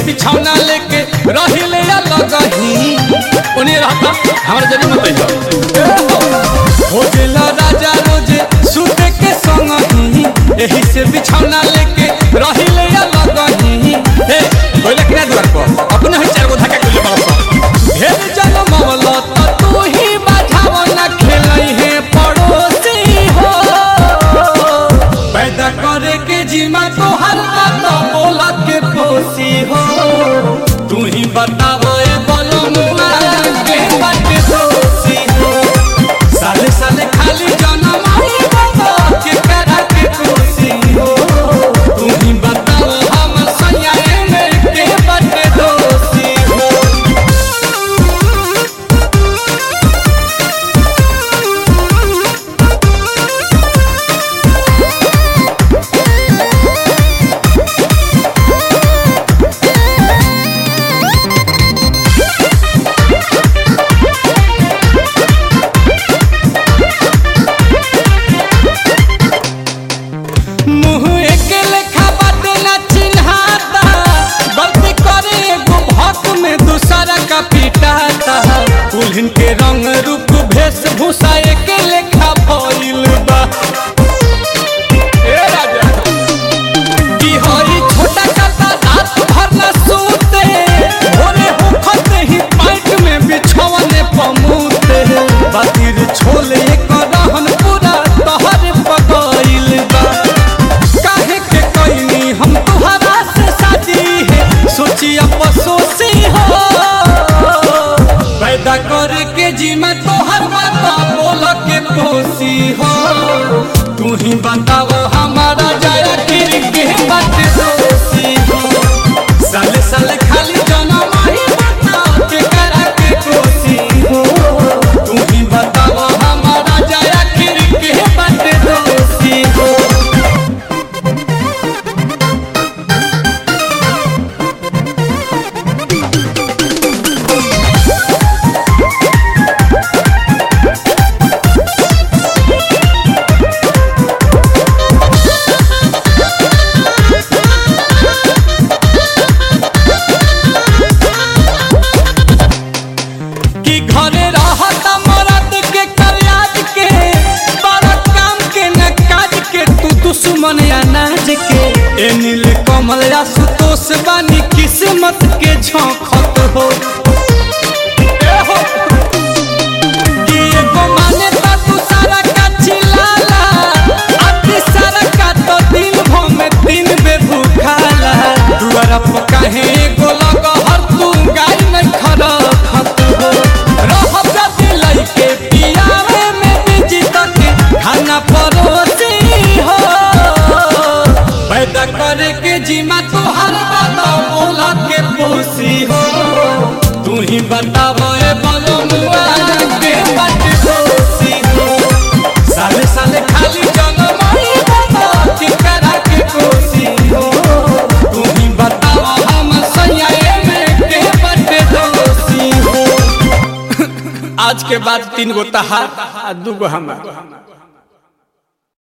बिछौना लेके रहिले अलग ही उन्हें रहता हमारे जरूर मत आइयो हो गेला राजा रोजे सुते के संग ही यही से बिछौना लेके रहिले अलग ही हे बोले किना द्वार पर अपने ही चार गो धक्का के बाप ढेर जन्म मवला त तू ही बाझाव ना खेलई है पड़ोसी हो पैदा करे के जीमा तो हर बात बोला के पोसी हो तू ही बताओ ए बोलो मुआ के बात दोषी हो साले साले खाली जन्म आई बाबा के करा के कोसी हो तू ही बताओ हम सयाए में के बात दोषी हो मुँह एके लेखा बाटे ना चिन्हाता गलती करे एगो भक में दूसरा का पिटाता दुल्हन के रंग रूप वेशभूषा एके लेखा भइल बा ए राजा की हई छोटा काता रात भर न सोते भोरे होखत ही पाइट में बिछौने पमूते बातिर छोले कर रहन पूरा तहर पगइल बा काहे के कइनी हम तुहरा से शादी है सोची अफसोसी हो पैदा करे के जीमा तोहर बात बोल के पोसी हो तू ही बताओ हमारा जाया गिर के बात दोषी हो साले साले खाली जनम ही बता के करा के कोसी हो तू ही बताओ हमारा जाया गिर के बात दोषी हो कि घरे रहत मरद के कल्याज के बड़ा काम के न काज के तू दुश्मन अनाज के ए नील कमल या सुतोष बानी किस्मत के झोंकत हो ए हो कि एगो माने ता तू सारा का चिल्लाला अति सारा का तो दिन भर में दिन बे भूखाला दुआरा पर काहे एगो लग हर तू गाय में खड़ा खत हो रहब जदी लइके पियावे में बिजी तक खाना परोसी हो पैदा करे के जीमा तोहर बात बोला के पोसी हो तू ही बताओ ए बोलो मुआ के बात दोषी हो साले साले खाली जन्म ही बता के करा के कोसी हो तू ही बताओ हम सयाए में के बात दोषी हो आज के बाद तीन गो तहार आ दू गो हमार